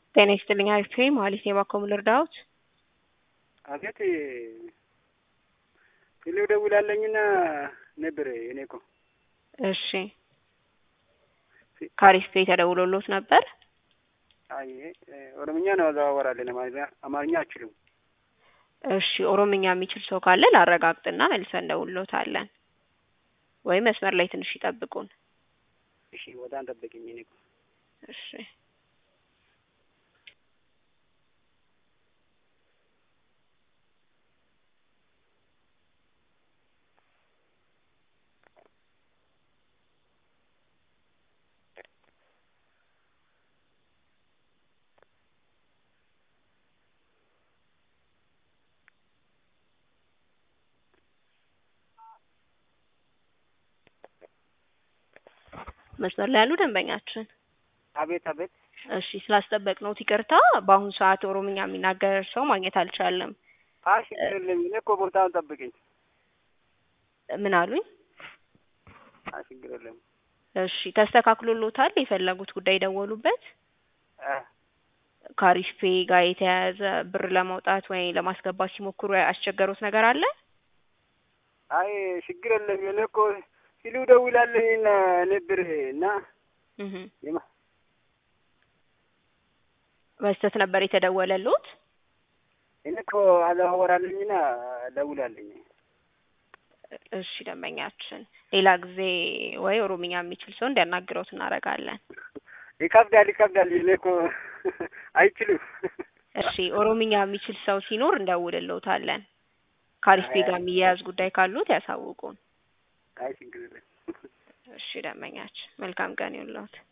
ጤና ይስጥልኝ አሪፍ ነኝ መሀሌት ነኝ ባክዎ ምን ልርዳዎት? አቤት ቴሌው ደውላለኝና ነበር እኔ እኮ እሺ ከአሪፍ ቤት ተደውሎልዎት ነበር? አይ ኦሮምኛ ነው አዘዋወራለን አማርኛ አማርኛ አልችልም። እሺ ኦሮምኛ የሚችል ሰው ካለ ላረጋግጥና መልሰን እንደውልዎታለን። ወይም መስመር ላይ ትንሽ ይጠብቁን። እሺ በጣም ጠብቅኝ እኔ እኮ እሺ መስመር ላይ ያሉ ደንበኛችን አቤት አቤት እሺ ስላስጠበቅነዎት ይቅርታ። በአሁኑ ሰዓት ኦሮምኛ የሚናገር ሰው ማግኘት አልቻልንም። አይ ችግር የለም እኔ እኮ ቦታውን ጠብቅኝ። ምን አሉኝ? አይ ችግር የለም እሺ ተስተካክሎልዎታል? የፈለጉት ጉዳይ ደወሉበት? እ ከአሪፍ ፔይ ጋር የተያያዘ ብር ለማውጣት ወይ ለማስገባት ሲሞክሩ ያስቸገሩት ነገር አለ? አይ ችግር የለም እኔ እኮ ሲሉ ደውላለኝና ነበር እና እህ የማ በስህተት ነበር የተደወለልዎት? እኔ እኮ አዘዋወራለኝና ደውላለኝ። እሺ ደንበኛችን ሌላ ጊዜ ወይ ኦሮምኛ የሚችል ሰው እንዲያናግረውት እናደርጋለን። ይከብዳል ይከብዳል እኔ እኮ አይችሉም። እሺ ኦሮምኛ የሚችል ሰው ሲኖር እንደውልልዎታለን። ከአሪፍ ፔይ ጋር የሚያያዝ ጉዳይ ካሉት ያሳውቁን። አይ ችግር የለም። እሺ ደንበኛችን መልካም ቀን ይሁንልዎት።